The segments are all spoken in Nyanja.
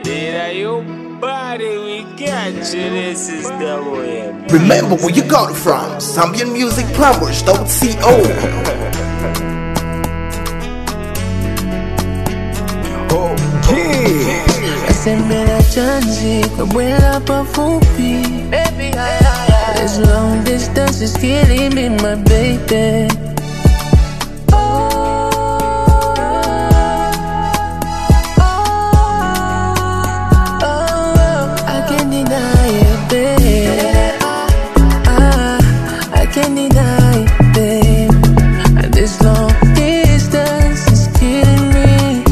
Did your body, we got you. This is double M. Remember where you got it from. Zambian Music Plumbers, don't Okay. Sembera chanzi kabwela pafupi This long distance is killing me my baby Oh, I can't deny it, babe. Ah, I can't deny it, babe. And this long distance is killing me.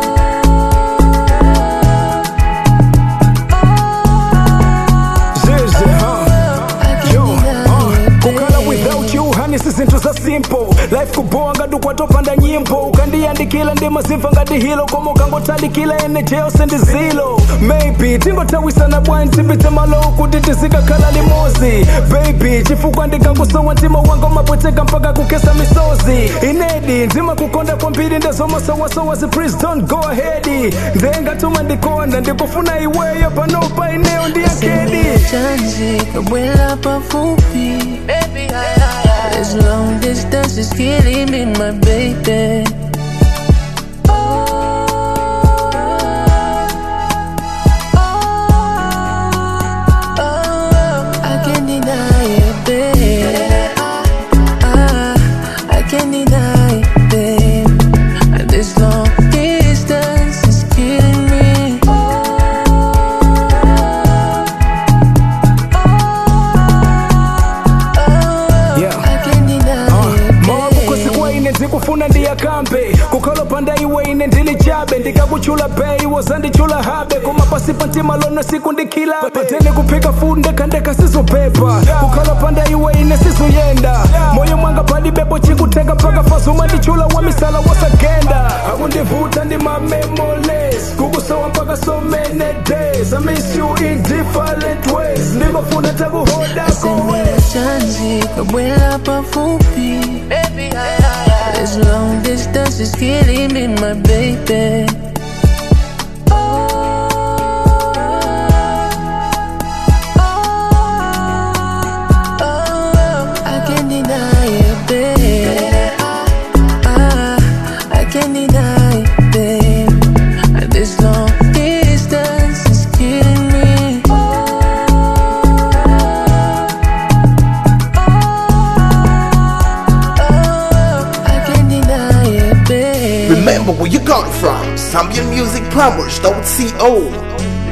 Zeze, huh? I can't Yo, deny uh, it, kukhala babe. without you hani sizinto za simple life kubowa ngati ukwatopanda nyimbo ukandiyandikila ndi mazimva ngati hilo koma ukangothalikila ene jeo sendizilo maybe tingothawisana bwanji tipite malo kuti tizikakhala limozi baby chifukwa ndikakusowa mtima wanga umapweteka mpaka kukesa misozi inedi ndimakukonda kwambiri ndezomasowasowa zi please don't go ahead ndengatuma ndikonda ndikufuna iweyo panopa ineyo ndiyakedi chanzi kabwela pafupi This long distance is killing me my baby Oh, I can't deny it, babe. Ah, I can't deny it, babe. And this long distance is killing me. Yeah. I can't deny it, mawakukosi babe. kwa ine ndikufuna ndiyakambe kukhalopanda iwe ine ndili chabe ndikakuchula bei wozandichula habe koma pasi pa mtima lono siku ndikhilabe patene kuphika fundi ndekhandekha sizopepa kukhalopanda iwe ine sizuyenda moyo mwanga palibepo chikuthenga mpaka fazuma ndichula wa misala wasagenda akundivuta ndi ma memories kukusowa mpaka so many days I miss you in different ways ndingofuna takuhoda kowe Sembera chanzi kabwela pafupi This long distance is killing me my baby Oh, I can't deny it, babe. Ah, I can't deny it, babe. And this long distance is killing me. Oh, I can't deny it, babe. Remember where you got it from. Zambian Music Plumbers, don't